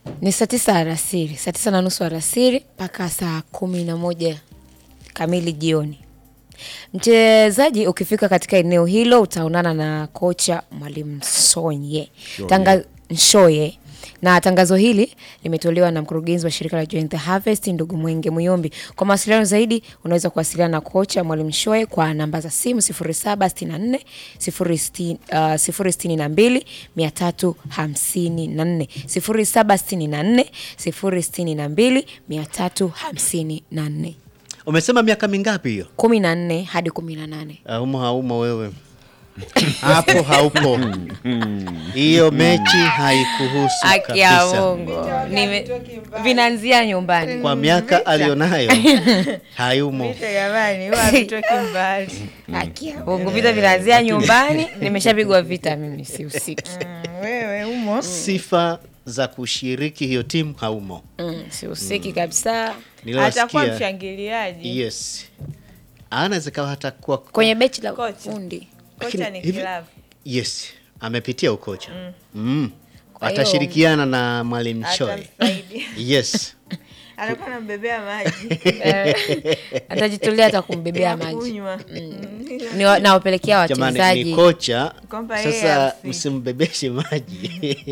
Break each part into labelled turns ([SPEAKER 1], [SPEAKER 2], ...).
[SPEAKER 1] Ni saa tisa alasiri, saa tisa na nusu alasiri mpaka saa kumi na moja kamili jioni. Mchezaji ukifika katika eneo hilo utaonana na kocha Mwalimu Nsonye Tanga Nshoye na tangazo hili limetolewa na mkurugenzi wa shirika la Join the Harvest ndugu Mwenge Muyombi. Kwa mawasiliano zaidi unaweza kuwasiliana na kocha Mwalimu Nshoye kwa namba za simu 0764 062 354 0764 062 354
[SPEAKER 2] Umesema miaka mingapi hiyo?
[SPEAKER 1] 14 hadi 18.
[SPEAKER 2] Haumo haumo wewe hapo haupo. Hiyo mechi haikuhusu
[SPEAKER 1] Haki ya
[SPEAKER 2] kabisa.
[SPEAKER 1] Mungu. Nime- Vinaanzia nyumbani.
[SPEAKER 2] Kwa miaka alionayo hayumo.
[SPEAKER 3] Jamani, huwa havitoki mbali.
[SPEAKER 1] Haki ya Mungu. Vita vinaanzia nyumbani. Nimeshapigwa vita mimi sihusiki.
[SPEAKER 3] Mm, Wewe umo
[SPEAKER 2] Sifa za kushiriki hiyo timu haumo.
[SPEAKER 1] Mm, sihusiki kabisa.
[SPEAKER 3] atakuwa
[SPEAKER 2] Niliwasikia.
[SPEAKER 3] mshangiliaji.
[SPEAKER 2] Yes. Anaweza kawa hata kuwa
[SPEAKER 1] Kwenye bechi la
[SPEAKER 3] Kocha.
[SPEAKER 1] ufundi.
[SPEAKER 3] Kocha
[SPEAKER 2] Lakini
[SPEAKER 3] ni
[SPEAKER 2] hivi-
[SPEAKER 3] kilabu.
[SPEAKER 2] Yes, amepitia ukocha. Mm.
[SPEAKER 1] Kwa hiyo-
[SPEAKER 2] Atashirikiana na Mwalimu Choi.
[SPEAKER 3] Atamsaidia.
[SPEAKER 2] Yes.
[SPEAKER 3] Anakuwa anambebea maji
[SPEAKER 1] Eh, Atajitolea hata kumbebea
[SPEAKER 3] ya
[SPEAKER 1] maji.
[SPEAKER 3] kunywa.
[SPEAKER 1] Ni wa- Nawapelekea
[SPEAKER 2] Jamani ni
[SPEAKER 1] wachezaji.
[SPEAKER 2] kocha.
[SPEAKER 3] Kwamba yeye
[SPEAKER 2] Sasa
[SPEAKER 3] hafi.
[SPEAKER 2] msimbebeshe maji.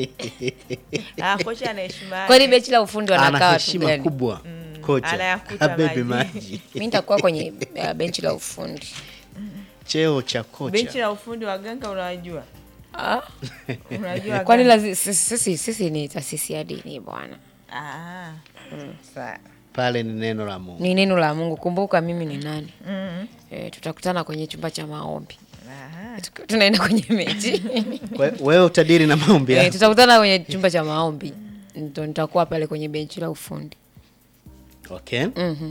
[SPEAKER 3] Ah, kocha ana heshima yake.
[SPEAKER 1] Kwani bechi la ufundi wanakaa
[SPEAKER 2] Ana
[SPEAKER 1] watu
[SPEAKER 2] heshima
[SPEAKER 1] gani?
[SPEAKER 2] kubwa. Kocha.
[SPEAKER 3] Anayakuta
[SPEAKER 2] Abebe
[SPEAKER 3] maji.
[SPEAKER 2] maji.
[SPEAKER 1] Mimi nitakuwa kwenye uh, benchi la ufundi.
[SPEAKER 2] Cheo cha kocha.
[SPEAKER 3] Benchi la ufundi wa ganga unawajua?
[SPEAKER 1] Ah,
[SPEAKER 3] Unajua
[SPEAKER 1] kwani
[SPEAKER 3] ganga?
[SPEAKER 1] lazi- sisi, sisi, sisi ni taasisi ya dini bwana.
[SPEAKER 3] Ah. Sawa.
[SPEAKER 2] Pale ni neno la Mungu.
[SPEAKER 1] Ni neno la Mungu. Kumbuka mimi ni nani.
[SPEAKER 3] Mm.
[SPEAKER 1] E, tutakutana kwenye chumba cha maombi.
[SPEAKER 3] Ah.
[SPEAKER 1] Tuki- Tunaenda kwenye mechi.
[SPEAKER 2] We- Wewe utadiri na maombi
[SPEAKER 1] e,
[SPEAKER 2] yako.
[SPEAKER 1] tutakutana kwenye chumba cha maombi. Ndo nitakuwa pale kwenye benchi la ufundi.
[SPEAKER 2] Okay.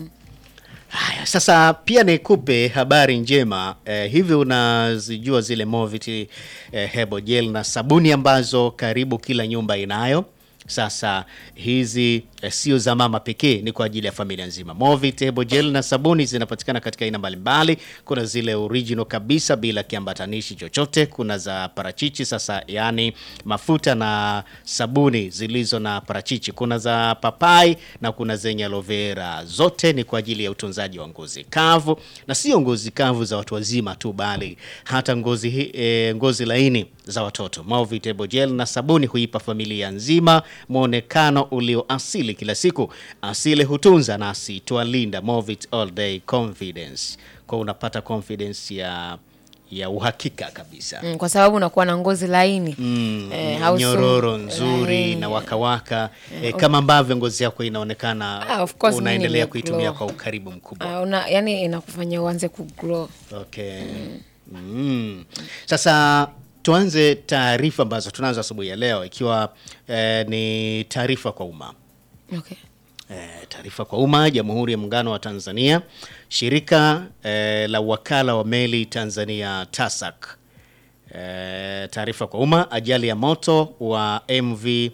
[SPEAKER 2] Haya, sasa pia nikupe habari njema eh, hivi unazijua zile Movit eh, Hebo Gel na sabuni ambazo karibu kila nyumba inayo. Sasa hizi eh, sio za mama pekee, ni kwa ajili ya familia nzima. Movit Hebo Gel na sabuni zinapatikana katika aina mbalimbali. Kuna zile original kabisa bila kiambatanishi chochote, kuna za parachichi sasa, yani mafuta na sabuni zilizo na parachichi. Kuna za papai na kuna zenye aloe vera. Zote ni kwa ajili ya utunzaji wa ngozi kavu, na sio ngozi kavu za watu wazima tu, bali hata ngozi, hi- eh, ngozi laini za watoto. Movit Hebo Gel na sabuni huipa familia nzima mwonekano ulio asili kila siku. Asili hutunza nasi twalinda. Movit All Day Confidence, kwa unapata confidence ya ya uhakika kabisa.
[SPEAKER 1] Mm, kwa sababu unakuwa na ngozi laini.
[SPEAKER 2] Mm,
[SPEAKER 1] Eh, hausu-
[SPEAKER 2] nyororo nzuri
[SPEAKER 1] Eh,
[SPEAKER 2] na wakawaka eh, kama ambavyo ngozi yako inaonekana
[SPEAKER 1] Ah, of course mimi
[SPEAKER 2] unaendelea
[SPEAKER 1] nimeglow.
[SPEAKER 2] kuitumia kwa ukaribu mkubwa.
[SPEAKER 1] Ah, una, yani inakufanya uanze kuglow.
[SPEAKER 2] Okay. Mm. Sasa tuanze taarifa ambazo tunazo asubuhi ya leo ikiwa eh, ni taarifa kwa umma.
[SPEAKER 1] Okay.
[SPEAKER 2] Eh, taarifa kwa umma. Jamhuri ya Muungano wa Tanzania, shirika eh, la wakala wa meli Tanzania TASAC. Eh, taarifa kwa umma, ajali ya moto wa MV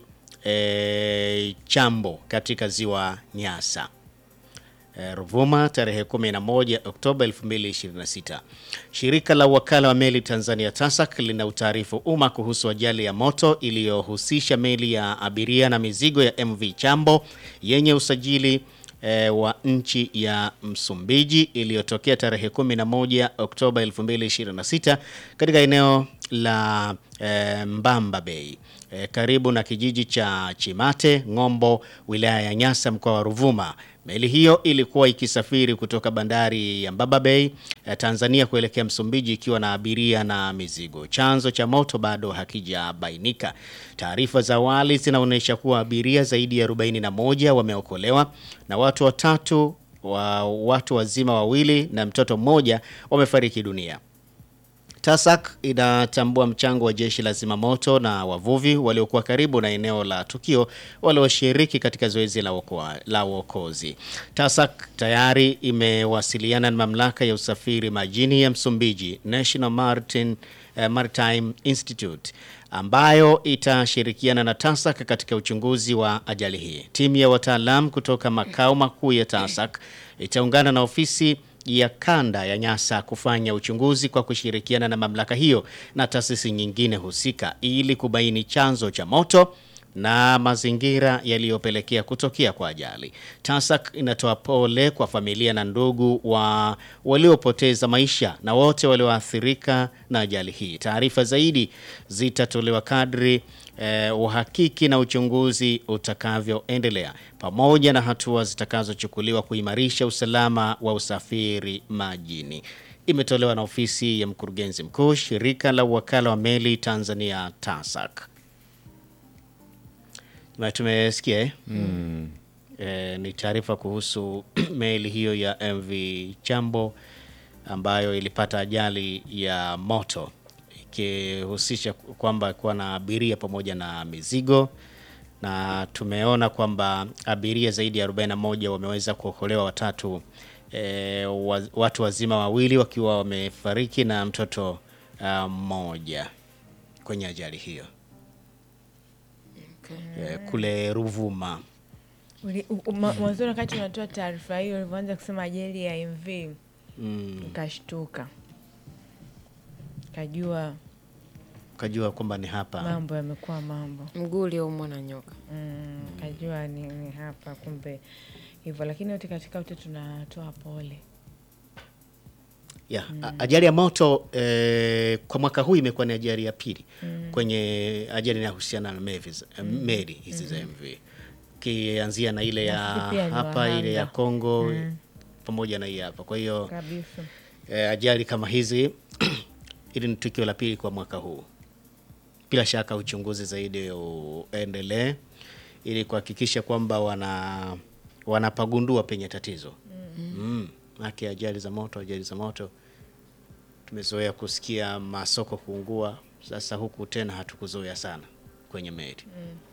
[SPEAKER 2] eh, Chambo katika ziwa Nyasa eh, Ruvuma tarehe 11 Oktoba 2026. Shirika la wakala wa meli Tanzania TASAC lina utaarifu umma kuhusu ajali ya moto iliyohusisha meli ya abiria na mizigo ya MV Chambo yenye usajili eh, wa nchi ya Msumbiji iliyotokea tarehe 11 Oktoba 2026 katika eneo la eh, Mbamba Bay eh, karibu na kijiji cha Chimate Ng'ombo, wilaya ya Nyasa, mkoa wa Ruvuma. Meli hiyo ilikuwa ikisafiri kutoka bandari ya Mbaba Bay eh, Tanzania kuelekea Msumbiji ikiwa na abiria na mizigo. Chanzo cha moto bado hakijabainika. Taarifa za awali zinaonyesha kuwa abiria zaidi ya 41 wameokolewa na watu watatu wa watu wazima wawili na mtoto mmoja wamefariki dunia. TASAC inatambua mchango wa jeshi la zimamoto na wavuvi waliokuwa karibu na eneo la tukio walioshiriki katika zoezi la uokoa- la uokozi. TASAC tayari imewasiliana na mamlaka ya usafiri majini ya Msumbiji, National Maritime, eh, Maritime Institute ambayo itashirikiana na TASAC katika uchunguzi wa ajali hii. Timu ya wataalamu kutoka makao makuu ya TASAC itaungana na ofisi ya kanda ya Nyasa kufanya uchunguzi kwa kushirikiana na mamlaka hiyo na taasisi nyingine husika ili kubaini chanzo cha moto, na mazingira yaliyopelekea kutokea kwa ajali. TASAC inatoa pole kwa familia na ndugu wa waliopoteza maisha na wote walioathirika na ajali hii. Taarifa zaidi zitatolewa kadri eh, uhakiki na uchunguzi utakavyoendelea pamoja na hatua zitakazochukuliwa kuimarisha usalama wa usafiri majini. Imetolewa na ofisi ya mkurugenzi mkuu shirika la uwakala wa meli Tanzania TASAC. Na tumesikia eh? Eh, ni taarifa kuhusu meli hiyo ya MV Chambo ambayo ilipata ajali ya moto ikihusisha kwamba kuwa na abiria pamoja na mizigo, na tumeona kwamba abiria zaidi ya 41 wameweza kuokolewa, watatu eh, wa, watu wazima wawili wakiwa wamefariki na mtoto ah, mmoja kwenye ajali hiyo eh, kule Ruvuma.
[SPEAKER 3] Uli- u- u- ma- Mwanzoni wakati unatoa taarifa hiyo, ulivyoanza kusema ajali ya MV
[SPEAKER 2] Mm,
[SPEAKER 3] nikashtuka, kajua
[SPEAKER 2] kajua kwamba ni hapa
[SPEAKER 3] mambo yamekuwa mambo
[SPEAKER 1] Mguu ulioumwa na nyoka.
[SPEAKER 3] mm, kajua ni, ni hapa kumbe hivyo, lakini wote katika wote tunatoa pole.
[SPEAKER 2] ya a- ajali ya moto eh, kwa mwaka huu imekuwa ni ajali ya pili kwenye ajali inayohusiana na mevi- eh, meli hizi za MV kianzia na ile ya
[SPEAKER 3] Nafikiri pia ni
[SPEAKER 2] hapa ile ya
[SPEAKER 3] wahanga.
[SPEAKER 2] Kongo pamoja na hii hapa. Kwa hiyo
[SPEAKER 3] kabisa.
[SPEAKER 2] eh, ajali kama hizi hili ni tukio la pili kwa mwaka huu. Bila shaka uchunguzi zaidi uendelee ili kuhakikisha kwamba wana wanapagundua penye tatizo mm. Haki ajali za moto, ajali za moto tumezoea kusikia masoko kuungua, sasa huku tena hatukuzoea sana kwenye meli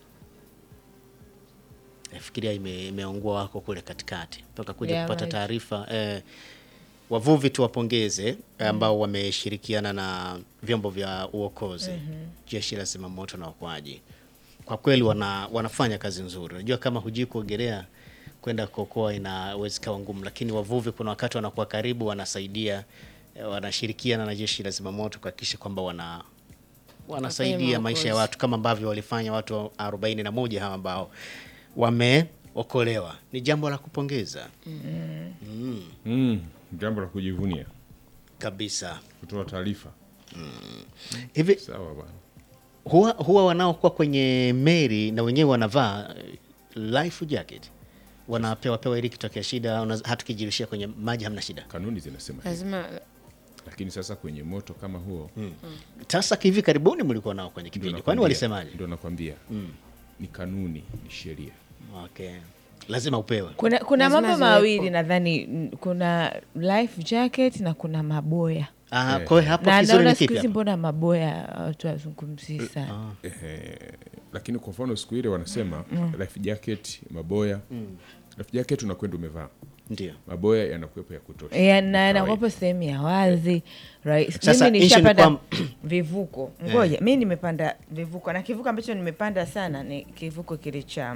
[SPEAKER 2] nafikiria ime, imeungua wako kule katikati mpaka kuja
[SPEAKER 3] Ya
[SPEAKER 2] kupata
[SPEAKER 3] maji.
[SPEAKER 2] taarifa eh, wavuvi tuwapongeze ambao wameshirikiana na vyombo vya uokozi jeshi la zimamoto na uokoaji kwa kweli wana, wanafanya kazi nzuri unajua kama hujui kuogelea kwenda kuokoa inaweza ikawa ngumu lakini wavuvi kuna wakati wanakuwa karibu wanasaidia eh, wanashirikiana na jeshi la zimamoto kuhakikisha kwamba wana wanasaidia
[SPEAKER 1] maokozi.
[SPEAKER 2] maisha ya watu kama ambavyo walifanya watu 41 hawa ambao wameokolewa. Ni jambo la kupongeza
[SPEAKER 4] Mm, jambo la kujivunia
[SPEAKER 2] kabisa.
[SPEAKER 4] kutoa taarifa.
[SPEAKER 2] Hivi
[SPEAKER 4] Sawa bwana.
[SPEAKER 2] huwa, huwa wanaokuwa kwenye meli na wenyewe wanavaa eh, life jacket, wanapewa pewa ili kitokea shida, una- hata ukijirishia kwenye maji hamna shida.
[SPEAKER 4] Kanuni zinasema hivyo.
[SPEAKER 1] Lazima
[SPEAKER 4] Lakini sasa kwenye moto kama huo
[SPEAKER 2] Sasa hivi karibuni mlikuwa nao kwenye
[SPEAKER 4] ndio
[SPEAKER 2] kipindi, kwani
[SPEAKER 4] nakwambia-
[SPEAKER 2] walisemaje?
[SPEAKER 4] Ndio nakwambia ni kanuni, ni sheria.
[SPEAKER 2] Okay, lazima upewe.
[SPEAKER 3] Kuna, kuna
[SPEAKER 1] Lazima
[SPEAKER 3] mambo
[SPEAKER 1] ziwepo.
[SPEAKER 3] mawili nadhani, mm, kuna life jacket na kuna maboya
[SPEAKER 2] Ah, kwa hiyo hapo
[SPEAKER 3] na
[SPEAKER 2] kizuri
[SPEAKER 3] naona
[SPEAKER 2] ni
[SPEAKER 3] siku
[SPEAKER 2] kipi
[SPEAKER 3] hizi
[SPEAKER 2] hapo?
[SPEAKER 3] mbona maboya watu wazungumzii sana.
[SPEAKER 4] Ehe, lakini kwa mfano siku ile wanasema life jacket, maboya. Life jacket unakwenda umevaa.
[SPEAKER 2] Ndio.
[SPEAKER 4] Maboya yanakuwepo ya kutosha.
[SPEAKER 3] Ya,
[SPEAKER 4] Ni
[SPEAKER 3] na
[SPEAKER 4] kawaida.
[SPEAKER 3] nakuwepo sehemu ya wazi right.
[SPEAKER 2] Sasa
[SPEAKER 3] Mimi
[SPEAKER 2] issue ni
[SPEAKER 3] nishapanda
[SPEAKER 2] kwam-
[SPEAKER 3] vivuko, ngoja mi nimepanda vivuko na kivuko ambacho nimepanda sana ni kivuko kile cha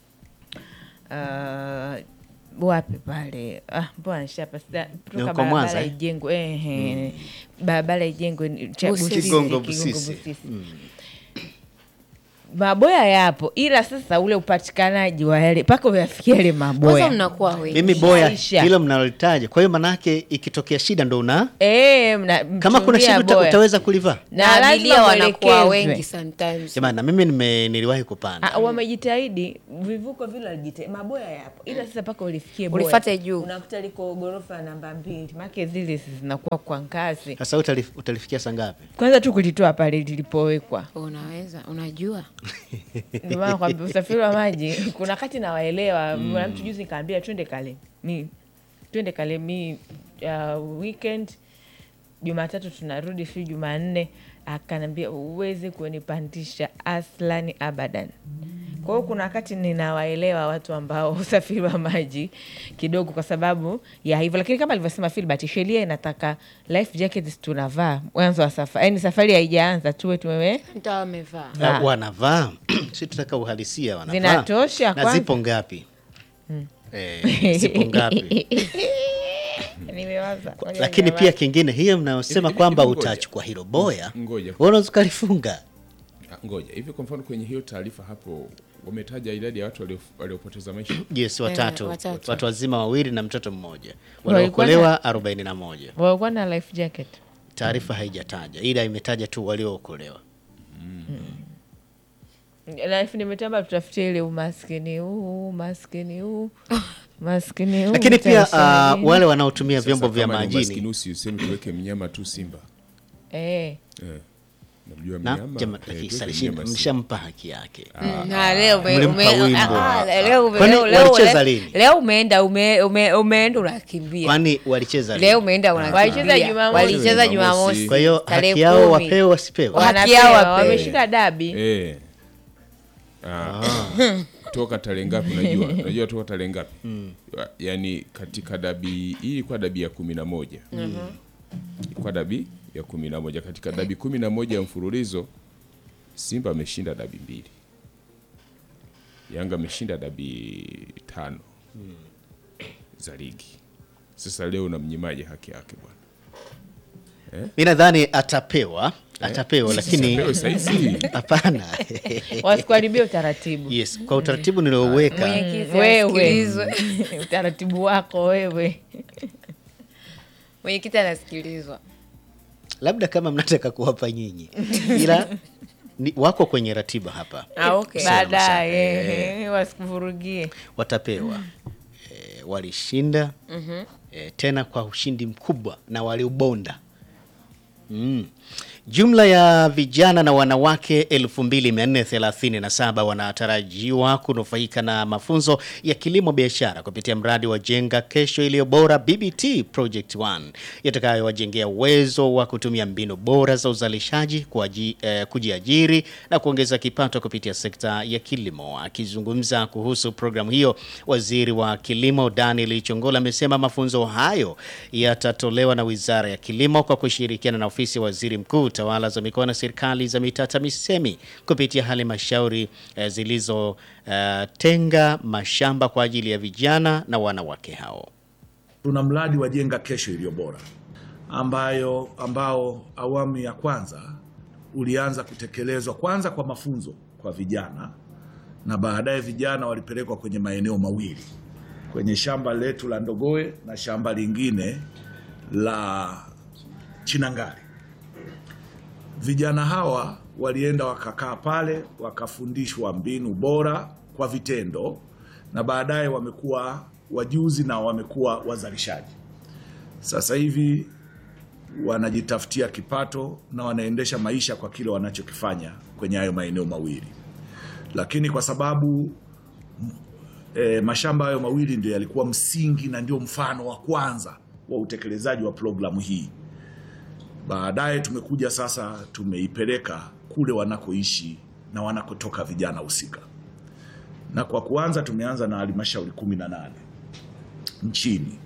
[SPEAKER 3] uh, wapi pale ah, mbona nishapa sita- kutoka
[SPEAKER 2] huko Mwanza,
[SPEAKER 3] barabara
[SPEAKER 2] eh?
[SPEAKER 3] ijengwe ehe, barabara ijengwe ni- cha
[SPEAKER 1] Busisi.
[SPEAKER 3] Busisi,
[SPEAKER 2] Kigongo
[SPEAKER 3] Kigongo
[SPEAKER 2] Busisi.
[SPEAKER 3] Busisi. maboya yapo ila sasa ule upatikanaji wa yale mpaka uyafikia yale
[SPEAKER 1] kwanza
[SPEAKER 3] maboya
[SPEAKER 1] mnakuwa wengi.
[SPEAKER 2] Mimi boya
[SPEAKER 3] Maisha.
[SPEAKER 2] hilo mnalolitaja, kwa hiyo manake ikitokea shida ndo una
[SPEAKER 3] Eh, mna-
[SPEAKER 2] kama kuna
[SPEAKER 3] mchungia
[SPEAKER 2] shida uta,
[SPEAKER 3] boya.
[SPEAKER 2] utaweza kulivaa.
[SPEAKER 1] na
[SPEAKER 3] lazima
[SPEAKER 1] abiria wanakuwa
[SPEAKER 3] mwelekezwe.
[SPEAKER 1] wengi sometimes.
[SPEAKER 2] Jamani, na mimi nime, niliwahi kupanda
[SPEAKER 3] Ah, wamejitahidi vivuko vile walijitahidi, maboya yapo, ila sasa mpaka ulifikie boya.
[SPEAKER 1] Ulifate juu.
[SPEAKER 3] unakuta liko ghorofa namba mbili, make zile zinakuwa kwa ngazi.
[SPEAKER 2] sasa, utalif, utalifikia saa ngapi?
[SPEAKER 3] Kwanza tu kulitoa pale lilipowekwa,
[SPEAKER 1] Unaweza, unajua
[SPEAKER 3] ndio maana kwambia usafiri wa maji kuna wakati nawaelewa. Mwana mtu juzi nikaambia twende kale mi twende kale mi uh, weekend Jumatatu tunarudi, si Jumanne. Akanambia uweze kunipandisha aslani abadan. Kwa hiyo kuna wakati ninawaelewa watu ambao usafiri wa maji kidogo, kwa sababu ya hivyo, lakini kama alivyosema Filbert, sheria inataka life jackets tunavaa mwanzo wa safari, yaani safari haijaanza tuwe tumewe
[SPEAKER 1] mtaa wamevaa
[SPEAKER 3] Ah.
[SPEAKER 2] Uh, wanavaa si tutaka uhalisia, wanavaa
[SPEAKER 3] Zinatosha
[SPEAKER 2] na
[SPEAKER 3] kwanza?
[SPEAKER 2] zipo ngapi? Eh, zipo ngapi?
[SPEAKER 3] nimewaza Ngoja
[SPEAKER 2] Lakini
[SPEAKER 3] niwaze.
[SPEAKER 2] pia kingine hiyo mnayosema
[SPEAKER 4] Hivi-
[SPEAKER 2] kwamba
[SPEAKER 4] hivi ngoja.
[SPEAKER 2] utachukua hilo boya,
[SPEAKER 4] Ngoja.
[SPEAKER 2] wewe unaweza ukalifunga
[SPEAKER 4] Ah, ngoja hivi kwa mfano kwenye hiyo taarifa hapo wametaja idadi ya watu walio- waliopoteza maisha
[SPEAKER 2] yes watatu,
[SPEAKER 1] watatu.
[SPEAKER 2] watu wazima wawili na mtoto mmoja
[SPEAKER 3] Walikuwa
[SPEAKER 2] waliookolewa 41
[SPEAKER 3] walikuwa na life jacket
[SPEAKER 2] taarifa haijataja ila imetaja tu waliookolewa
[SPEAKER 3] life nimetamba tutafutie ile umaskini huu umaskini huu maskini huu
[SPEAKER 2] lakini pia
[SPEAKER 3] utaisha
[SPEAKER 2] uh,
[SPEAKER 3] nini?
[SPEAKER 2] wale wanaotumia
[SPEAKER 4] Sasa
[SPEAKER 2] vyombo vya
[SPEAKER 4] kama ni umaskini
[SPEAKER 2] majini
[SPEAKER 4] usiseme tuweke mnyama tu simba
[SPEAKER 3] eh
[SPEAKER 4] eh. namjua
[SPEAKER 2] na
[SPEAKER 4] mnyama
[SPEAKER 2] jama-
[SPEAKER 4] eh,
[SPEAKER 2] lakini
[SPEAKER 4] tuweke
[SPEAKER 2] Salishin,
[SPEAKER 4] mnyama simba.
[SPEAKER 2] mshampa haki yake
[SPEAKER 1] Na leo ume-
[SPEAKER 2] Mlimpa
[SPEAKER 1] ume-
[SPEAKER 2] wimbo.
[SPEAKER 1] ah, ah, leo ume-
[SPEAKER 2] Kwani
[SPEAKER 1] leo- leo-
[SPEAKER 2] walicheza
[SPEAKER 1] leo-
[SPEAKER 2] lini?
[SPEAKER 1] leo umeenda ume- ume- umeenda unakimbia
[SPEAKER 2] kwani walicheza
[SPEAKER 1] leo
[SPEAKER 2] lini?
[SPEAKER 1] umeenda
[SPEAKER 3] Walicheza
[SPEAKER 1] unakimbia
[SPEAKER 3] Jumamosi.
[SPEAKER 1] walicheza
[SPEAKER 4] Jumamosi.
[SPEAKER 1] Jumamosi
[SPEAKER 2] kwa hiyo
[SPEAKER 1] tarehe
[SPEAKER 2] haki yao
[SPEAKER 1] kumi.
[SPEAKER 2] wapewe wasipewe
[SPEAKER 1] Wa- haki
[SPEAKER 3] Wanapewa,
[SPEAKER 1] yao wapewe.
[SPEAKER 3] wameshinda dabi
[SPEAKER 4] Eh. Ah. toka tarehe ngapi unajua unajua toka tarehe ngapi yaani katika dabi hii ilikuwa dabi ya kumi na moja ilikuwa dabi ya kumi na moja katika dabi kumi na moja ya mfululizo simba ameshinda dabi mbili yanga ameshinda dabi tano za ligi sasa leo unamnyimaje haki yake bwana
[SPEAKER 2] mi nadhani atapewa atapewa lakini
[SPEAKER 4] Leo saizi
[SPEAKER 2] hapana
[SPEAKER 3] wasikuharibia utaratibu
[SPEAKER 2] yes kwa utaratibu nilioweka
[SPEAKER 1] Mwenyekiti
[SPEAKER 3] wewe
[SPEAKER 1] anasikilizwa.
[SPEAKER 3] utaratibu wako wewe
[SPEAKER 1] mwenyekiti anasikilizwa
[SPEAKER 2] labda kama mnataka kuwapa nyinyi ila ni, wako kwenye ratiba hapa
[SPEAKER 1] Ah, okay.
[SPEAKER 3] baadaye wasikuvurugie
[SPEAKER 2] watapewa e, walishinda e, tena kwa ushindi mkubwa na waliubonda mm. Jumla ya vijana na wanawake 2437 wanatarajiwa kunufaika na mafunzo ya kilimo biashara kupitia mradi wa Jenga Kesho Iliyo Bora BBT Project 1 yatakayowajengea uwezo wa kutumia mbinu bora za uzalishaji kuaji, eh, kujiajiri na kuongeza kipato kupitia sekta ya kilimo. Akizungumza kuhusu programu hiyo, waziri wa kilimo Daniel Chongola amesema mafunzo hayo yatatolewa na Wizara ya Kilimo kwa kushirikiana na ofisi ya waziri mkuu, tawala za mikoa na serikali za mitaa TAMISEMI kupitia halmashauri eh, zilizotenga mashamba kwa ajili ya vijana na wanawake hao.
[SPEAKER 5] Tuna mradi wa Jenga Kesho Iliyo Bora ambayo ambao awamu ya kwanza ulianza kutekelezwa kwanza kwa mafunzo kwa vijana na baadaye vijana walipelekwa kwenye maeneo mawili, kwenye shamba letu la Ndogoe na shamba lingine la Chinangali. Vijana hawa walienda wakakaa pale wakafundishwa mbinu bora kwa vitendo, na baadaye wamekuwa wajuzi na wamekuwa wazalishaji. Sasa hivi wanajitafutia kipato na wanaendesha maisha kwa kile wanachokifanya kwenye hayo maeneo mawili, lakini kwa sababu e, mashamba hayo mawili ndio yalikuwa msingi na ndio mfano wa kwanza wa utekelezaji wa programu hii. Baadaye tumekuja sasa, tumeipeleka kule wanakoishi na wanakotoka vijana husika, na kwa kuanza tumeanza na halmashauri kumi na nane nchini,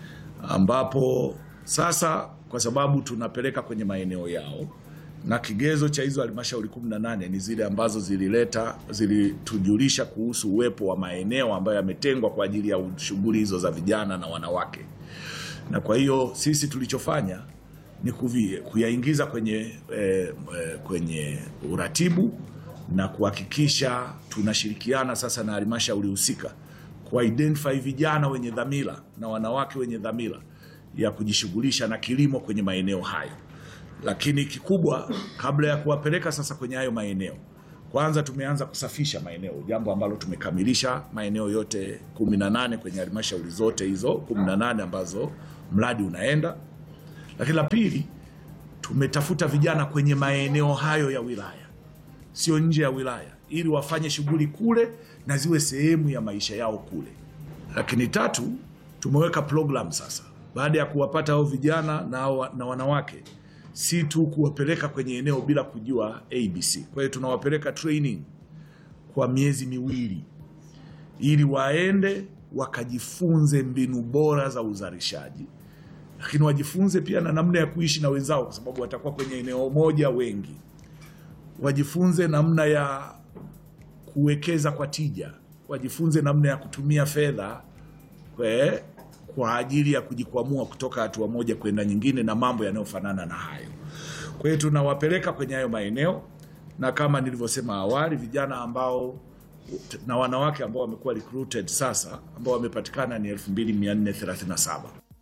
[SPEAKER 5] ambapo sasa kwa sababu tunapeleka kwenye maeneo yao na kigezo cha hizo halmashauri 18 ni zile ambazo zilileta zilitujulisha kuhusu uwepo wa maeneo ambayo yametengwa kwa ajili ya shughuli hizo za vijana na wanawake. Na kwa hiyo sisi tulichofanya ni kuvi- kuyaingiza kwenye, eh, eh, kwenye uratibu na kuhakikisha tunashirikiana sasa na halmashauri husika ku identify vijana wenye dhamira na wanawake wenye dhamira ya kujishughulisha na kilimo kwenye maeneo hayo. Lakini kikubwa, kabla ya kuwapeleka sasa kwenye hayo maeneo, kwanza tumeanza kusafisha maeneo, jambo ambalo tumekamilisha maeneo yote 18 kwenye halmashauri zote hizo 18 ambazo mradi unaenda. Lakini la pili, tumetafuta vijana kwenye maeneo hayo ya wilaya, sio nje ya wilaya, ili wafanye shughuli kule na ziwe sehemu ya maisha yao kule. Lakini tatu, tumeweka program sasa, baada ya kuwapata hao vijana na, hao- na wanawake, si tu kuwapeleka kwenye eneo bila kujua ABC. Kwa hiyo tunawapeleka training kwa miezi miwili ili waende wakajifunze mbinu bora za uzalishaji, lakini wajifunze pia na namna ya kuishi na wenzao, kwa sababu watakuwa kwenye eneo moja wengi. Wajifunze namna ya kuwekeza kwa tija, wajifunze namna ya kutumia fedha kwe- kwa ajili ya kujikwamua kutoka hatua moja kwenda nyingine na mambo yanayofanana na hayo. Kwa hiyo tunawapeleka kwenye hayo maeneo, na kama nilivyosema awali, vijana ambao na wanawake ambao wamekuwa recruited sasa ambao wamepatikana ni 2437.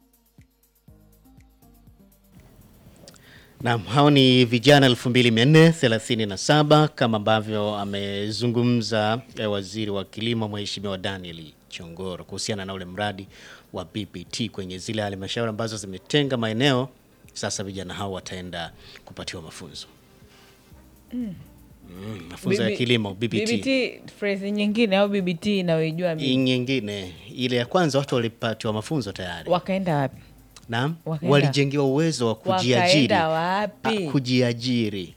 [SPEAKER 2] Naam, hao ni vijana 2437 kama ambavyo amezungumza eh, waziri wa kilimo Mheshimiwa Daniel Chongoro kuhusiana na ule mradi wa BBT kwenye zile halmashauri ambazo zimetenga maeneo. Sasa vijana hao wataenda kupatiwa mafunzo mm, mafunzo ya
[SPEAKER 3] BB
[SPEAKER 2] kilimo BBT.
[SPEAKER 3] BBT phrase nyingine au BBT inayoijua
[SPEAKER 2] Hii
[SPEAKER 3] mimi.
[SPEAKER 2] nyingine ile ya kwanza watu walipatiwa mafunzo tayari.
[SPEAKER 3] Wakaenda wapi?
[SPEAKER 2] Naam,
[SPEAKER 3] Wakaenda-
[SPEAKER 2] walijengewa uwezo wa kujiajiri.
[SPEAKER 3] Wakaenda wapi?
[SPEAKER 2] Ah, kujiajiri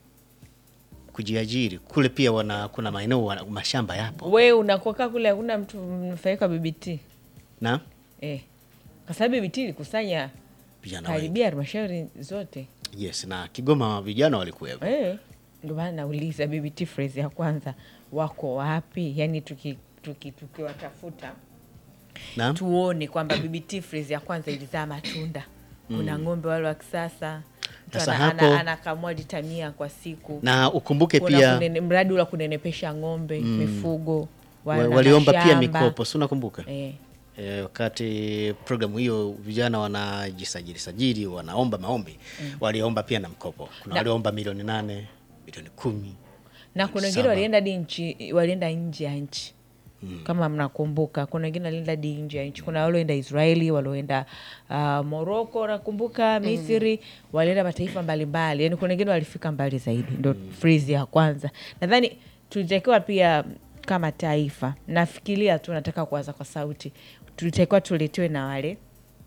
[SPEAKER 2] kujiajiri kule pia wana, kuna maeneo wana- mashamba yapo
[SPEAKER 3] We unakoka kule hakuna mtu mnufaika BBT
[SPEAKER 2] na
[SPEAKER 3] eh. Kwa sababu BBT ilikusanya
[SPEAKER 2] vijana wengi
[SPEAKER 3] karibia halmashauri zote
[SPEAKER 2] yes, na Kigoma vijana walikuwepo
[SPEAKER 3] eh. Ndio maana nauliza BBT phrase ya kwanza wako wapi? Yani tuki tuki tukiwatafuta
[SPEAKER 2] na
[SPEAKER 3] tuone kwamba BBT phrase ya kwanza ilizaa matunda. Kuna ng'ombe wale wa kisasa mtu
[SPEAKER 2] Sasa
[SPEAKER 3] ana-
[SPEAKER 2] hapo-
[SPEAKER 3] ana- anakamua lita mia kwa siku
[SPEAKER 2] na ukumbuke
[SPEAKER 3] Kuna
[SPEAKER 2] pia
[SPEAKER 3] kunene, mradi ula kunenepesha ng'ombe mifugo
[SPEAKER 2] wa-
[SPEAKER 3] wana
[SPEAKER 2] waliomba pia
[SPEAKER 3] mashamba.
[SPEAKER 2] mikopo si unakumbuka
[SPEAKER 3] eh.
[SPEAKER 2] e, wakati programu hiyo vijana wanajisajili sajili wanaomba maombi waliomba pia na mkopo kuna
[SPEAKER 3] Na-
[SPEAKER 2] walioomba milioni nane milioni kumi
[SPEAKER 3] na kuna wengine
[SPEAKER 2] Saba.
[SPEAKER 3] walienda di nchi walienda nje ya nchi kama mnakumbuka kuna wengine walienda di nje ya nchi kuna walioenda israeli walioenda uh, moroko nakumbuka misri walienda mataifa mbalimbali yani kuna wengine walifika mbali zaidi ndo frizi ya kwanza nadhani tulitakiwa pia kama taifa nafikiria tu nataka kuwaza kwa sauti tulitakiwa tuletewe na wale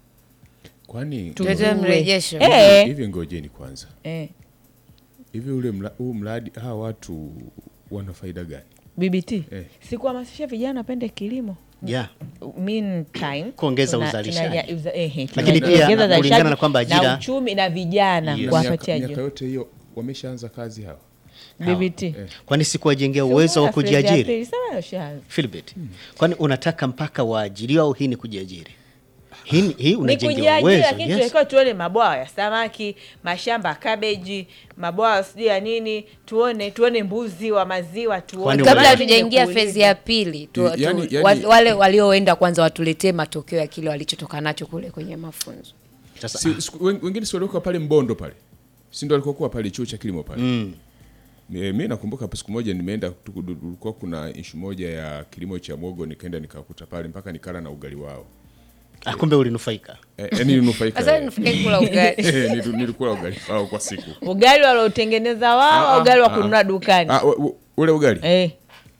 [SPEAKER 4] kwani
[SPEAKER 1] Tulete
[SPEAKER 3] tujue.
[SPEAKER 1] mrejesho.
[SPEAKER 3] Eh,
[SPEAKER 4] hivi ngojeni kwanza
[SPEAKER 3] eh.
[SPEAKER 4] hivi ule mla, huu mradi hawa watu wana faida gani
[SPEAKER 3] bbt
[SPEAKER 4] Eh.
[SPEAKER 3] si kuhamasisha vijana wapende kilimo
[SPEAKER 2] yeah.
[SPEAKER 3] meantime
[SPEAKER 2] Kuongeza
[SPEAKER 3] tuna-
[SPEAKER 2] uzalishaji.
[SPEAKER 3] tunaja- uza- ehe,
[SPEAKER 2] Lakini
[SPEAKER 3] tunaongeza
[SPEAKER 2] pia
[SPEAKER 3] uzalishaji
[SPEAKER 2] kulingana na kwamba ajira-
[SPEAKER 3] na uchumi na vijana
[SPEAKER 2] Yes.
[SPEAKER 3] kuwapatia
[SPEAKER 4] miaka, miaka
[SPEAKER 3] ajira
[SPEAKER 4] yote hiyo wameshaanza kazi hawa
[SPEAKER 3] bbt
[SPEAKER 2] kwani sikuwajengea uwezo wa kujiajiri Philbert, kwani unataka mpaka waajiriwa au hii ni kujiajiri? Hii, hii
[SPEAKER 3] ni
[SPEAKER 2] unajengewa
[SPEAKER 3] kujiajiri
[SPEAKER 2] uwezo
[SPEAKER 3] lakini
[SPEAKER 2] yes.
[SPEAKER 3] tunatakiwa tuone mabwawa ya samaki mashamba ya kabeji mabwawa sijui ya nini tuone tuone mbuzi wa maziwa tuone
[SPEAKER 2] Kwani
[SPEAKER 1] kabla
[SPEAKER 2] Wale-
[SPEAKER 1] hatujaingia
[SPEAKER 3] Kuuliza.
[SPEAKER 1] fezi ya pili tu,
[SPEAKER 4] Yani-
[SPEAKER 1] tu,
[SPEAKER 4] yani-
[SPEAKER 1] wa- wale walioenda kwanza watuletee matokeo ya kile walichotoka nacho kule kwenye mafunzo
[SPEAKER 2] Sasa,
[SPEAKER 4] si, siku- wen- wengine si walikuwa pale mbondo pale si ndo walikokuwa pale chuo cha kilimo pale
[SPEAKER 2] mm,
[SPEAKER 4] Mi- mi nakumbuka hapo siku moja nimeenda tu- du- kulikuwa kuna ishu moja ya kilimo cha mwogo nikaenda nikakuta pale mpaka nikala na ugali wao
[SPEAKER 2] ah, kumbe ulinufaika.
[SPEAKER 4] Eh, yaani ninufaika
[SPEAKER 1] sasa
[SPEAKER 4] eh.
[SPEAKER 1] nifike kula ugali
[SPEAKER 4] Eh, nilu- nilikula ugali wao kwa siku
[SPEAKER 3] ugali waliotengeneza wao
[SPEAKER 4] Ah,
[SPEAKER 3] au ugali wa
[SPEAKER 4] ah,
[SPEAKER 3] kununua dukani
[SPEAKER 4] Ah, u- u- ule ugali
[SPEAKER 3] eh.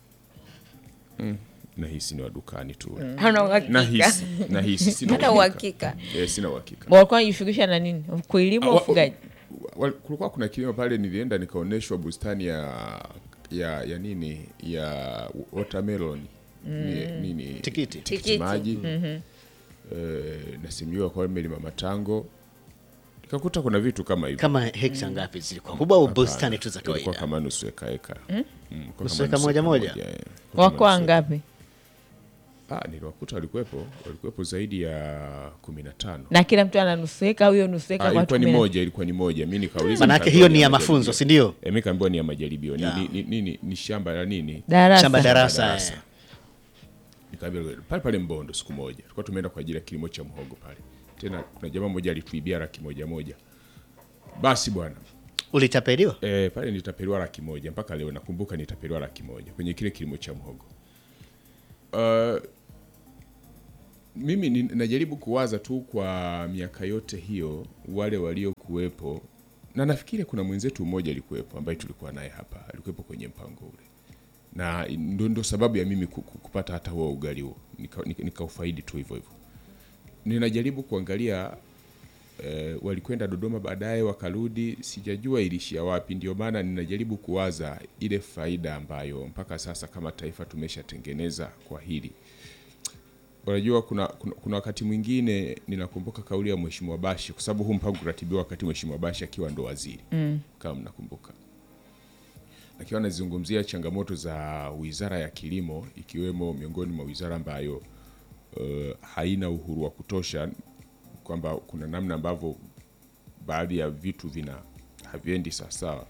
[SPEAKER 4] nahisi ni wa dukani tu
[SPEAKER 1] hana uhakika
[SPEAKER 4] nahisi nahisi sina
[SPEAKER 1] hana uhakika
[SPEAKER 4] Eh, sina uhakika
[SPEAKER 3] walikuwa wanajishughulisha na nini kuilimu
[SPEAKER 4] Ah, wa-
[SPEAKER 3] ufugaji
[SPEAKER 4] wa- kulikuwa kuna kilimo pale nilienda nikaonyeshwa bustani ya ya ya nini ya watermelon ni, nini
[SPEAKER 2] Tikiti.
[SPEAKER 4] tikiti maji eh, nasimiwa kwa melima matango nikakuta kuna vitu kama hivyo
[SPEAKER 2] Kama hekta ngapi zilikuwa kubwa au bustani tu za
[SPEAKER 4] ilikuwa
[SPEAKER 2] kawaida?
[SPEAKER 4] kama nusu eka eka Mm, ilikuwa
[SPEAKER 2] Nusu
[SPEAKER 4] kama
[SPEAKER 2] eka
[SPEAKER 4] nusu
[SPEAKER 2] moja
[SPEAKER 4] eka
[SPEAKER 2] moja?
[SPEAKER 4] eh. Ilikuwa kama
[SPEAKER 3] wako
[SPEAKER 4] nusu eka.
[SPEAKER 3] wangapi
[SPEAKER 4] Ah, niliwakuta walikuwepo walikuwepo zaidi ya kumi na tano
[SPEAKER 3] na kila mtu ananusueka huyo nusueka
[SPEAKER 4] Ah,
[SPEAKER 3] kwa
[SPEAKER 4] ilikuwa ni
[SPEAKER 3] watu kumi na-
[SPEAKER 4] moja ilikuwa ni moja mi nikauliza
[SPEAKER 2] Manake
[SPEAKER 4] nikaambiwa
[SPEAKER 2] hiyo ni ya
[SPEAKER 4] majaribio.
[SPEAKER 2] mafunzo, si ndio?
[SPEAKER 4] Eh, mi kaambiwa ni ya majaribio ni,
[SPEAKER 2] Ya.
[SPEAKER 4] ni, ni, ni, ni, ni shamba la nini
[SPEAKER 3] darasa
[SPEAKER 2] Shamba darasa.
[SPEAKER 4] darasa.
[SPEAKER 2] eh.
[SPEAKER 4] Nikaambiwa pale pale Mbondo siku moja tulikuwa tumeenda kwa ajili ya kilimo cha mhogo pale. Tena kuna jamaa mmoja alituibia laki moja moja. Basi bwana
[SPEAKER 2] Ulitapeliwa?
[SPEAKER 4] e, pale nitapeliwa laki moja mpaka leo nakumbuka nitapeliwa laki moja kwenye kile kilimo cha mhogo. Uh, mimi ni- najaribu kuwaza tu kwa miaka yote hiyo wale waliokuwepo, na nafikiri kuna mwenzetu mmoja alikuwepo ambaye tulikuwa naye hapa, alikuwepo kwenye mpango ule na ndo, ndo sababu ya mimi ku- ku- kupata hata huo ugali huo nikaufaidi nika nikaufaidi tu hivyo hivyo. Ninajaribu kuangalia eh, walikwenda Dodoma baadaye wakarudi, sijajua ilishia wapi. Ndio maana ninajaribu kuwaza ile faida ambayo mpaka sasa kama taifa tumeshatengeneza kwa hili. Unajua kuna, kuna, kuna wakati mwingine ninakumbuka kauli ya Mheshimiwa Bashi, kwa sababu huu mpango kuratibiwa wakati Mheshimiwa Bashi akiwa ndo waziri mm. kama mnakumbuka akiwa anazungumzia changamoto za wizara ya kilimo ikiwemo miongoni mwa wizara ambayo uh, haina uhuru wa kutosha, kwamba kuna namna ambavyo baadhi ya vitu vina haviendi sawasawa.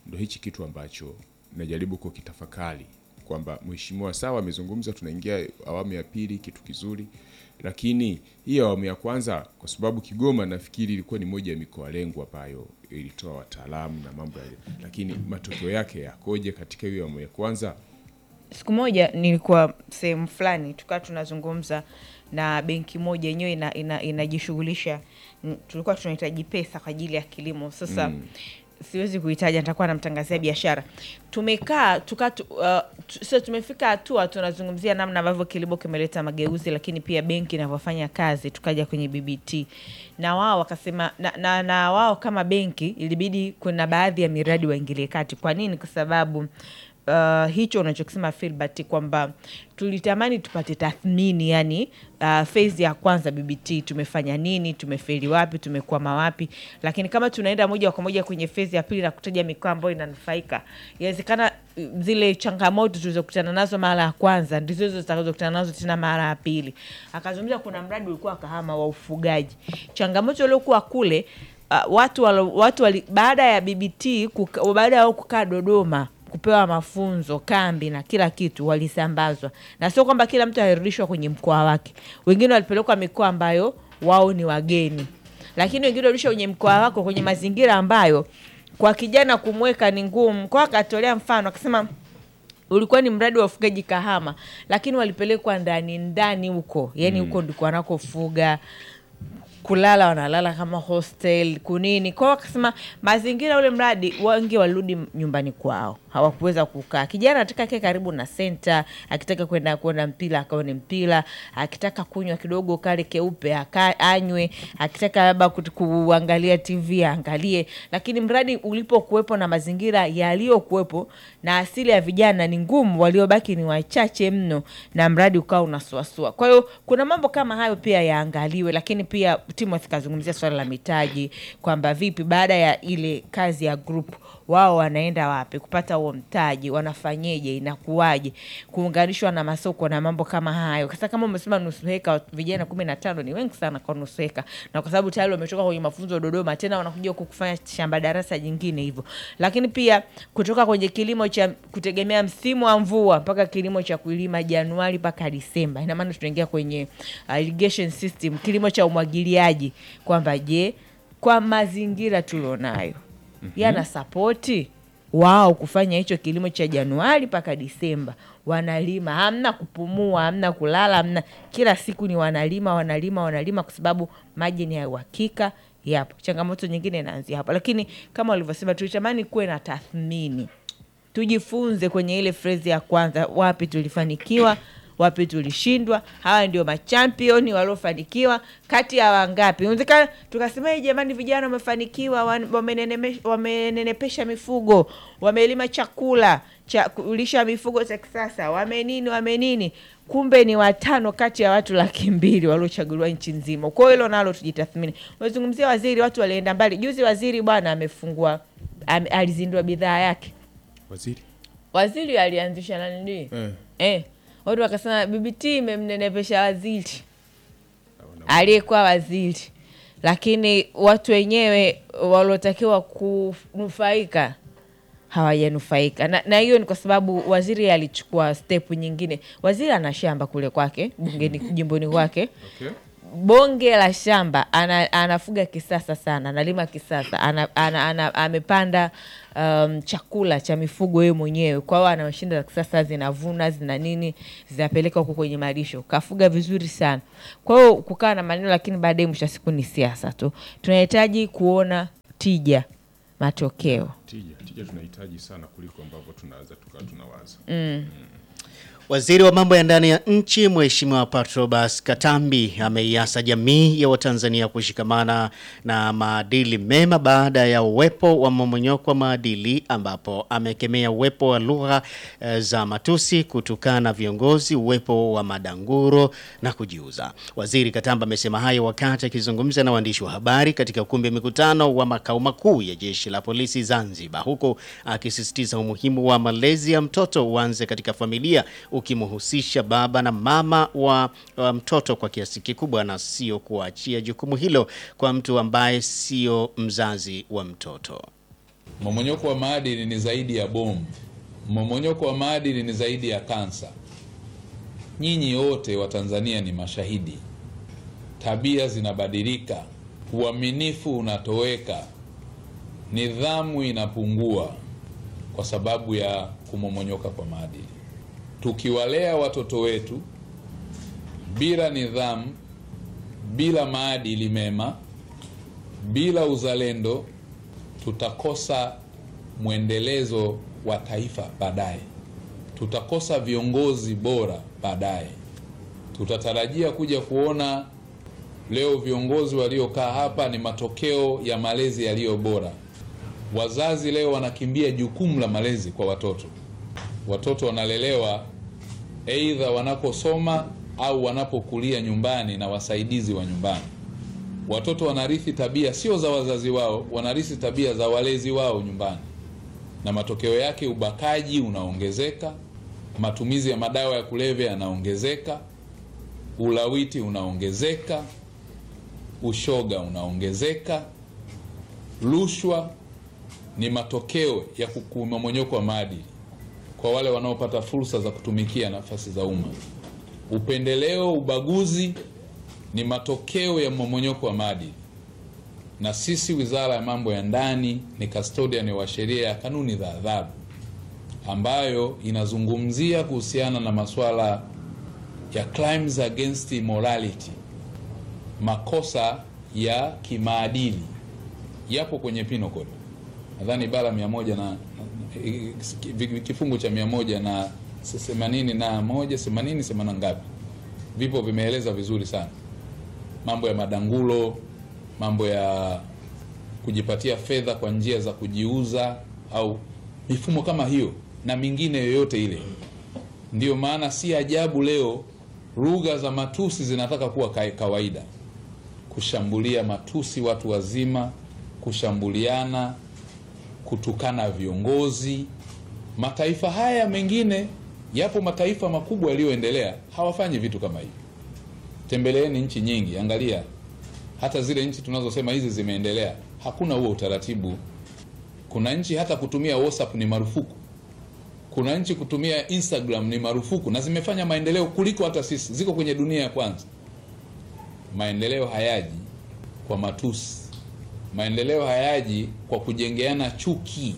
[SPEAKER 4] ndo hichi kitu ambacho najaribu kukitafakari kwamba mheshimiwa sawa amezungumza, tunaingia awamu ya pili, kitu kizuri, lakini hii awamu ya kwanza, kwa sababu Kigoma nafikiri ilikuwa ni moja ya mikoa lengwa ambayo ilitoa wataalamu na mambo yale, lakini matokeo yake yakoje katika hiyo awamu ya kwanza?
[SPEAKER 3] siku moja nilikuwa sehemu fulani tukawa tunazungumza na benki moja yenyewe ina, ina, inajishughulisha n- tulikuwa tunahitaji pesa kwa ajili ya kilimo sasa mm. siwezi kuhitaja nitakuwa namtangazia biashara tumekaa tuka tu, uh, tu, so tumefika hatua tunazungumzia namna ambavyo kilimo kimeleta mageuzi lakini pia benki inavyofanya kazi tukaja kwenye bbt na wao wakasema na, na, na wao kama benki ilibidi kuna baadhi ya miradi waingilie kati kwa nini kwa sababu uh, hicho unachokisema Filbert kwamba tulitamani tupate tathmini yani uh, phase ya kwanza BBT tumefanya nini, tumefeli wapi, tumekwama wapi, lakini kama tunaenda moja kwa moja kwenye phase ya pili na kutaja mikoa ambayo inanufaika, inawezekana uh, zile changamoto tulizokutana nazo mara ya kwanza ndizo hizo zitakazokutana nazo tena mara ya pili. Akazungumza kuna mradi ulikuwa Kahama wa ufugaji, changamoto iliokuwa kule uh, watu walo, watu wali, baada ya BBT kuka, baada ya wao kukaa Dodoma kupewa mafunzo kambi na kila kitu walisambazwa, na sio kwamba kila mtu alirudishwa kwenye mkoa wake. Wengine walipelekwa mikoa ambayo wao ni wageni, lakini wengine walirudishwa kwenye mkoa wako kwenye mazingira ambayo kwa kijana kumweka ni ngumu. Kwa akatolea mfano akasema ulikuwa ni mradi wa ufugaji Kahama, lakini walipelekwa ndani ndani huko, yani huko ndiko wanakofuga kulala wanalala kama hostel kunini kwao. Wakasema mazingira ule mradi, wengi walirudi nyumbani kwao, hawakuweza kukaa. Kijana anataka kae karibu na senta, akitaka kwenda kuona mpira akaone mpira, akitaka kunywa kidogo kale keupe aka anywe, akitaka labda kut- kuangalia TV aangalie. Lakini mradi ulipokuwepo na mazingira yaliyokuwepo na asili ya vijana ni ngumu, waliobaki ni wachache mno, na mradi ukawa unasuasua. Kwa hiyo kuna mambo kama hayo pia yaangaliwe, lakini pia Timothy kazungumzia swala la mitaji kwamba vipi baada ya ile kazi ya group wao wanaenda wapi kupata huo mtaji, wanafanyeje, inakuwaje, kuunganishwa na masoko na mambo kama hayo. Sasa kama umesema nusu heka, vijana kumi na tano ni wengi sana kwa nusu heka, na kwa sababu tayari wametoka kwenye mafunzo Dodoma, tena wanakuja huku kufanya shamba darasa jingine hivyo. Lakini pia kutoka kwenye kilimo cha kutegemea msimu wa mvua mpaka kilimo cha kulima Januari mpaka Disemba, ina maana tunaingia kwenye uh, irrigation system, kilimo cha umwagiliaji, kwamba je, kwa mazingira tulionayo yana sapoti wao kufanya hicho kilimo cha Januari mpaka Disemba, wanalima, hamna kupumua, hamna kulala, hamna, kila siku ni wanalima, wanalima, wanalima, kwa sababu maji ni ya uhakika yapo. Changamoto nyingine inaanzia hapo, lakini kama walivyosema, tulitamani kuwe na tathmini, tujifunze kwenye ile frezi ya kwanza, wapi tulifanikiwa wapi tulishindwa. Hawa ndio machampioni waliofanikiwa kati ya wangapi? Inawezekana tukasema "Hey, jamani, vijana wamefanikiwa, wan- wameneneme- wamenenepesha mifugo, wamelima chakula cha kulisha mifugo cha kisasa, wamenini wamenini, kumbe ni watano kati ya watu laki mbili waliochaguliwa nchi nzima. Kwa hiyo hilo nalo tujitathmini. Umezungumzia waziri, watu walienda mbali. Juzi waziri bwana amefungua ame, alizindua bidhaa yake
[SPEAKER 4] Waziri
[SPEAKER 3] waziri alianzisha nanili
[SPEAKER 4] eh,
[SPEAKER 3] eh, watu wakasema BBT imemnenepesha waziri aliyekuwa waziri, lakini watu wenyewe waliotakiwa kunufaika hawajanufaika na, na hiyo ni kwa sababu waziri alichukua step nyingine. Waziri ana shamba kule kwake bungeni, jimboni kwake
[SPEAKER 4] okay.
[SPEAKER 3] bonge la shamba ana, anafuga kisasa sana, analima kisasa, ana, ana, ana, amepanda um, chakula cha mifugo yeye mwenyewe. Kwa hiyo ana mashine za kisasa, zinavuna zina nini, zinapeleka huko kwenye malisho, kafuga vizuri sana. Kwa hiyo kukaa na maneno, lakini baadaye mwisho wa siku ni siasa tu. Tunahitaji kuona tija, matokeo.
[SPEAKER 4] Tija, tija tunahitaji sana kuliko ambavyo tunaweza tukawa tunawaza
[SPEAKER 2] Waziri wa mambo ya ndani ya nchi Mheshimiwa Patrobas Katambi ameiasa jamii ya Watanzania kushikamana na maadili mema baada ya uwepo wa mmomonyoko wa maadili, ambapo amekemea uwepo wa lugha eh, za matusi, kutukana viongozi, uwepo wa madanguro na kujiuza. Waziri Katamba amesema hayo wakati akizungumza na waandishi wa habari katika ukumbi wa mikutano wa makao makuu ya jeshi la polisi Zanzibar, huku akisisitiza umuhimu wa malezi ya mtoto uanze katika familia ukimhusisha baba na mama wa, wa mtoto kwa kiasi kikubwa na sio kuachia jukumu hilo kwa mtu ambaye sio mzazi wa mtoto.
[SPEAKER 6] Mmomonyoko wa maadili ni zaidi ya bomu. Mmomonyoko wa maadili ni zaidi ya kansa. Nyinyi wote wa Tanzania ni mashahidi. Tabia zinabadilika, uaminifu unatoweka, nidhamu inapungua kwa sababu ya kumomonyoka kwa maadili. Tukiwalea watoto wetu bila nidhamu, bila maadili mema, bila uzalendo, tutakosa mwendelezo wa taifa baadaye, tutakosa viongozi bora baadaye. Tutatarajia kuja kuona leo viongozi waliokaa hapa ni matokeo ya malezi yaliyo bora. Wazazi leo wanakimbia jukumu la malezi kwa watoto. Watoto wanalelewa aidha wanaposoma au wanapokulia nyumbani na wasaidizi wa nyumbani. Watoto wanarithi tabia sio za wazazi wao, wanarithi tabia za walezi wao nyumbani, na matokeo yake ubakaji unaongezeka, matumizi ya madawa ya kulevya yanaongezeka, ulawiti unaongezeka, ushoga unaongezeka, rushwa ni matokeo ya kumomonyoko wa maadili kwa wale wanaopata fursa za kutumikia nafasi za umma. Upendeleo, ubaguzi ni matokeo ya mmomonyoko wa maadili, na sisi Wizara ya Mambo ya Ndani ni custodian wa sheria ya kanuni za adhabu ambayo inazungumzia kuhusiana na masuala ya crimes against morality, makosa ya kimaadili yapo kwenye penal code, nadhani ibara mia moja na kifungu cha mia moja na themanini na moja themanini themanini ngapi, vipo vimeeleza vizuri sana mambo ya madangulo, mambo ya kujipatia fedha kwa njia za kujiuza au mifumo kama hiyo na mingine yoyote ile. Ndiyo maana si ajabu leo lugha za matusi zinataka kuwa ka- kawaida, kushambulia matusi watu wazima, kushambuliana, kutukana viongozi. Mataifa haya mengine, yapo mataifa makubwa yaliyoendelea hawafanyi vitu kama hivi. Tembeleeni nchi nyingi, angalia hata zile nchi tunazosema hizi zimeendelea, hakuna huo utaratibu. Kuna nchi hata kutumia WhatsApp ni marufuku, kuna nchi kutumia Instagram ni marufuku, na zimefanya maendeleo kuliko hata sisi, ziko kwenye dunia ya kwanza. Maendeleo hayaji kwa matusi, maendeleo hayaji kwa kujengeana chuki.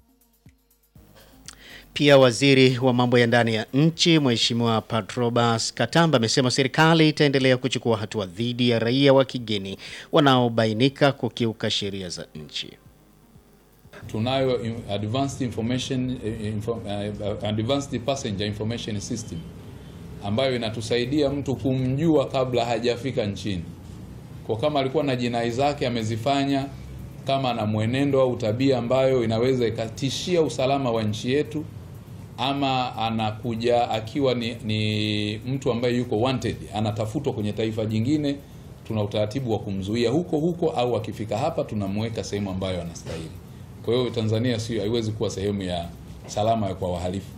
[SPEAKER 2] Pia waziri wa mambo ya ndani ya nchi Mheshimiwa Patrobas Katamba amesema serikali itaendelea kuchukua hatua dhidi ya raia wa kigeni wanaobainika kukiuka sheria za nchi.
[SPEAKER 6] tunayo in- advanced information eh, info, uh, advanced passenger information system ambayo inatusaidia mtu kumjua kabla hajafika nchini. Kwa kama alikuwa na jinai zake amezifanya, kama ana mwenendo au tabia ambayo inaweza ikatishia usalama wa nchi yetu, ama anakuja akiwa ni, ni mtu ambaye yuko wanted, anatafutwa kwenye taifa jingine, tuna utaratibu wa kumzuia huko huko, au akifika hapa tunamweka sehemu ambayo anastahili. Kwa hiyo Tanzania sio haiwezi kuwa sehemu ya salama kwa wahalifu.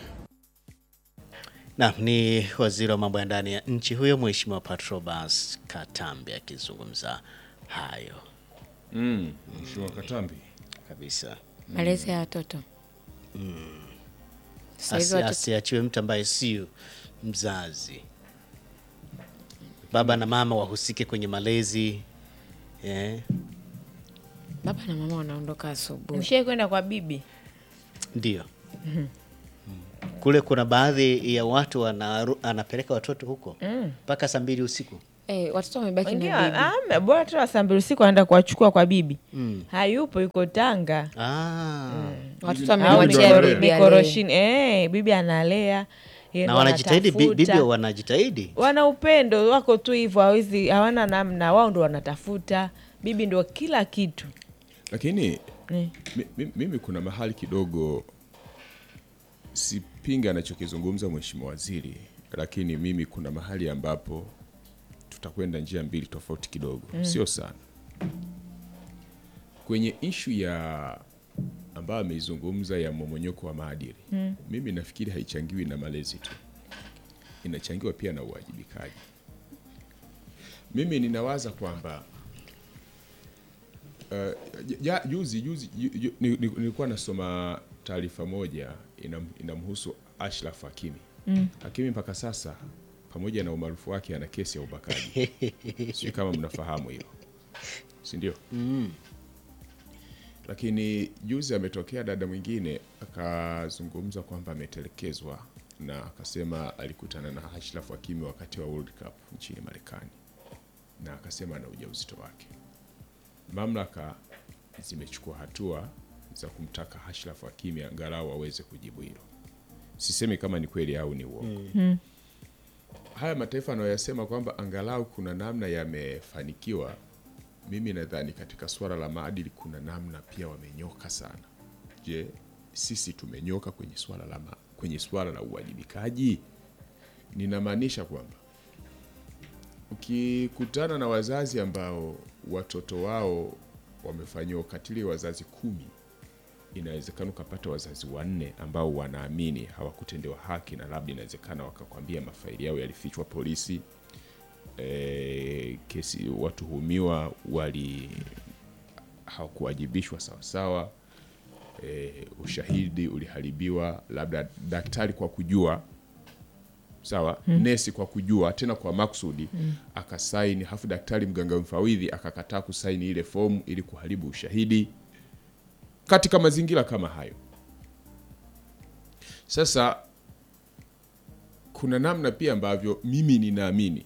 [SPEAKER 2] Na ni waziri wa mambo ya ndani ya nchi huyo Mheshimiwa Patrobas Katambe akizungumza hayo
[SPEAKER 4] Mm, Mheshimiwa Katambi.
[SPEAKER 2] kabisa.
[SPEAKER 1] malezi ya watoto Sasa hivi
[SPEAKER 2] Asi-
[SPEAKER 1] watoto-
[SPEAKER 2] Asiachiwe mtu ambaye sio mzazi. Baba na mama wahusike kwenye malezi eh,
[SPEAKER 1] baba na mama wanaondoka asubuhi
[SPEAKER 3] mshai kwenda kwa bibi
[SPEAKER 2] ndio kule kuna baadhi ya watu wanaru, anapeleka watoto huko mpaka saa mbili usiku.
[SPEAKER 1] eh, watoto wamebaki
[SPEAKER 3] Wengine
[SPEAKER 1] na bibi
[SPEAKER 3] wa- ah, bora tu wasambili usiku anaenda kuwachukua kwa bibi hayupo yuko Tanga
[SPEAKER 2] Ah,
[SPEAKER 1] watoto
[SPEAKER 3] au
[SPEAKER 1] wamemwachia
[SPEAKER 3] miko-
[SPEAKER 1] bibi alee.
[SPEAKER 3] mikoroshini eh, bibi analea yeye
[SPEAKER 2] na
[SPEAKER 3] ndo
[SPEAKER 2] wanajitahidi, bi-
[SPEAKER 3] anatafuta.
[SPEAKER 2] bibi wanajitahidi.
[SPEAKER 3] wana upendo wako tu hivyo hawezi hawana namna wao ndo wanatafuta bibi ndo kila kitu
[SPEAKER 4] Lakini
[SPEAKER 3] Eh.
[SPEAKER 4] mi, mi, mimi kuna mahali kidogo sipinga anachokizungumza mheshimiwa waziri, lakini mimi kuna mahali ambapo tutakwenda njia mbili tofauti kidogo, sio sana kwenye ishu ya ambayo ameizungumza ya mmomonyoko wa maadili. Mimi nafikiri haichangiwi na malezi tu, inachangiwa pia na uwajibikaji. Mimi ninawaza kwamba Uh, ja, juzi juzi ju, ju, ni- ni- nilikuwa nasoma taarifa moja inam, inamhusu Ashraf Hakimi. Hakimi mpaka sasa pamoja na umaarufu wake ana kesi ya ubakaji. Sijui kama mnafahamu hilo, si ndio? Lakini juzi ametokea dada mwingine akazungumza kwamba ametelekezwa na akasema alikutana na Ashraf Hakimi wakati wa World Cup nchini Marekani na akasema ana ujauzito wake mamlaka zimechukua hatua za kumtaka Ashraf Hakimi angalau aweze kujibu hilo. Sisemi kama ni kweli au ni uongo. Haya mataifa anayoyasema kwamba angalau kuna namna yamefanikiwa, mimi nadhani katika suala la maadili kuna namna pia wamenyoka sana. Je, sisi tumenyoka kwenye suala la ma, kwenye suala la uwajibikaji? Ninamaanisha kwamba ukikutana na wazazi ambao watoto wao wamefanyiwa ukatili wazazi kumi, inawezekana ukapata wazazi wanne ambao wanaamini hawakutendewa haki, na labda inawezekana wakakwambia mafaili yao yalifichwa polisi, e, kesi watuhumiwa wali hawakuwajibishwa sawasawa, e, ushahidi uliharibiwa, labda daktari kwa kujua sawa nesi kwa kujua tena kwa maksudi akasaini, halafu daktari mganga mfawidhi akakataa kusaini ile fomu ili kuharibu ushahidi katika mazingira kama hayo. Sasa kuna namna pia ambavyo mimi ninaamini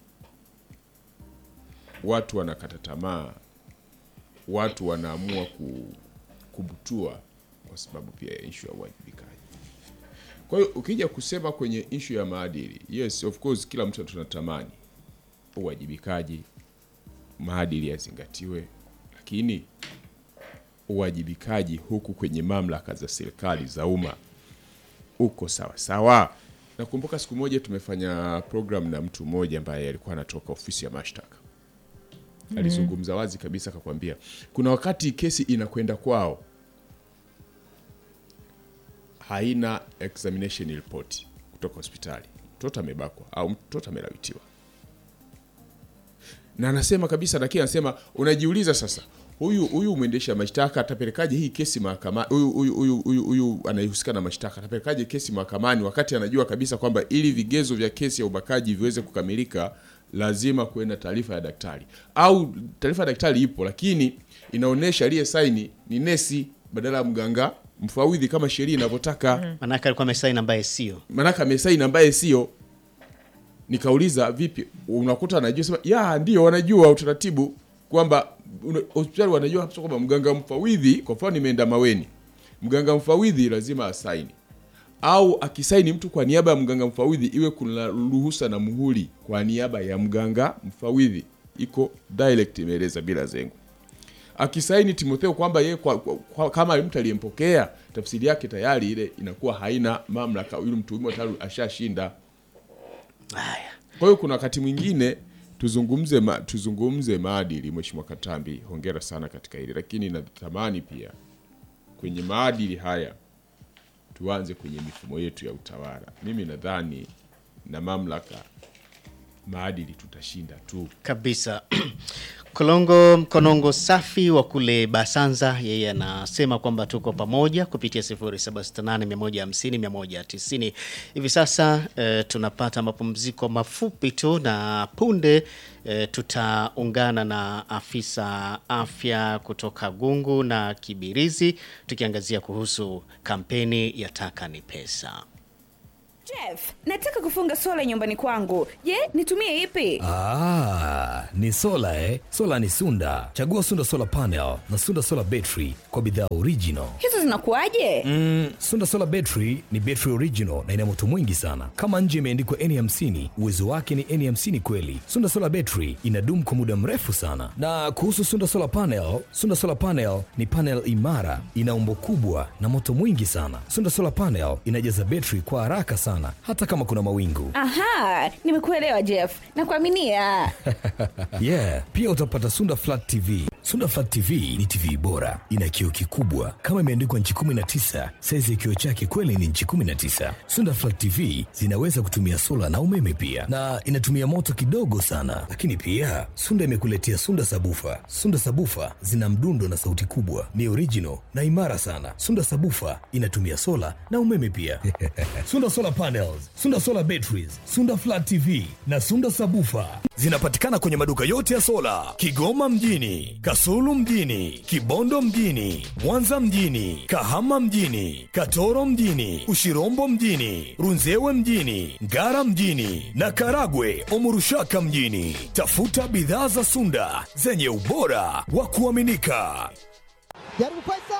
[SPEAKER 4] watu wanakata tamaa, watu wanaamua ku, kubutua kwa sababu pia ya ishu ya uwajibikaji. Kwa hiyo ukija kusema kwenye ishu ya maadili, yes of course, kila mtu tunatamani uwajibikaji, maadili yazingatiwe, lakini uwajibikaji huku kwenye mamlaka za serikali za umma uko sawa sawa. Nakumbuka siku moja tumefanya program na mtu mmoja ambaye alikuwa anatoka ofisi ya mashtaka, alizungumza wazi kabisa, akakwambia kuna wakati kesi inakwenda kwao haina examination report kutoka hospitali, mtoto amebakwa au mtoto amelawitiwa, na anasema kabisa, lakini anasema unajiuliza sasa, huyu huyu mwendesha mashtaka atapelekaje hii kesi mahakamani? Huyu huyu huyu huyu huyu anayehusika na mashtaka atapelekaje kesi mahakamani wakati anajua kabisa kwamba ili vigezo vya kesi ya ubakaji viweze kukamilika lazima kuwe na taarifa ya daktari, au taarifa ya daktari ipo, lakini inaonyesha aliye saini ni nesi badala ya mganga mfawidhi kama sheria inavyotaka
[SPEAKER 2] Manake alikuwa amesaini ambaye sio.
[SPEAKER 4] manake amesaini ambaye sio. Nikauliza vipi, unakuta anajua sema ya ndio wanajua utaratibu kwamba una- hospitali wanajua hapa kwamba mganga mfawidhi, kwa mfano nimeenda Maweni, mganga mfawidhi lazima asaini, au akisaini mtu kwa niaba ya mganga mfawidhi iwe kuna ruhusa na muhuri kwa niaba ya mganga mfawidhi, iko direct imeeleza bila zengo akisaini Timotheo kwamba yeye kwa, kwa, kwa, kama mtu aliyempokea, tafsiri yake tayari ile inakuwa haina mamlaka, yule mtuhumiwa tayari ashashinda.
[SPEAKER 2] Haya.
[SPEAKER 4] Kwa hiyo kuna wakati mwingine tuzungumze ma, tuzungumze maadili. Mheshimiwa Katambi, hongera sana katika hili, lakini natamani pia kwenye maadili haya tuanze kwenye mifumo yetu ya utawala. Mimi nadhani na mamlaka, maadili tutashinda tu.
[SPEAKER 2] kabisa Kolongo Mkonongo safi wa kule Basanza, yeye anasema kwamba tuko pamoja kupitia 0768150190. Hivi sasa eh, tunapata mapumziko mafupi tu, na punde eh, tutaungana na afisa afya kutoka Gungu na Kibirizi tukiangazia kuhusu kampeni ya Taka ni Pesa.
[SPEAKER 7] Jeff, nataka kufunga sola nyumbani kwangu. Je, nitumie ipi?
[SPEAKER 8] Ah, ni sola eh? Sola ni Sunda. Chagua Sunda Solar Panel na Sunda Solar Battery kwa bidhaa original.
[SPEAKER 7] Hizo zinakuwaje?
[SPEAKER 8] Mm, Sunda Solar Battery ni battery original na ina moto mwingi sana. Kama nje imeandikwa N50, uwezo wake ni N50 kweli. Sunda Solar Battery inadumu kwa muda mrefu sana. Na kuhusu Sunda Solar Panel, Sunda Solar Panel ni panel imara, ina umbo kubwa na moto mwingi sana. Sunda Solar Panel inajaza battery kwa haraka sana hata kama kuna mawingu.
[SPEAKER 7] Aha, nimekuelewa Jeff. Nakuaminia.
[SPEAKER 8] yeah, pia utapata Sunda Flat TV, Sunda Flat TV ni TV bora, ina kioo kikubwa kama imeandikwa nchi 19. Saizi ya kioo chake kweli ni nchi 19. Sunda Flat TV zinaweza kutumia sola na umeme pia, na inatumia moto kidogo sana. Lakini pia Sunda imekuletea Sunda Sabufa. Sunda Sabufa zina mdundo na sauti kubwa, ni original na imara sana. Sunda Sabufa inatumia sola na umeme pia. Sunda Solar Panels, Sunda Solar Batteries, Sunda Flat TV na Sunda Sabufa zinapatikana kwenye maduka yote ya sola Kigoma mjini, Kasulu mjini, Kibondo mjini, Mwanza mjini, Kahama mjini, Katoro mjini, Ushirombo mjini, Runzewe mjini, Ngara mjini na Karagwe Omurushaka mjini. Tafuta bidhaa za Sunda zenye ubora wa kuaminika.
[SPEAKER 9] jaribu pesa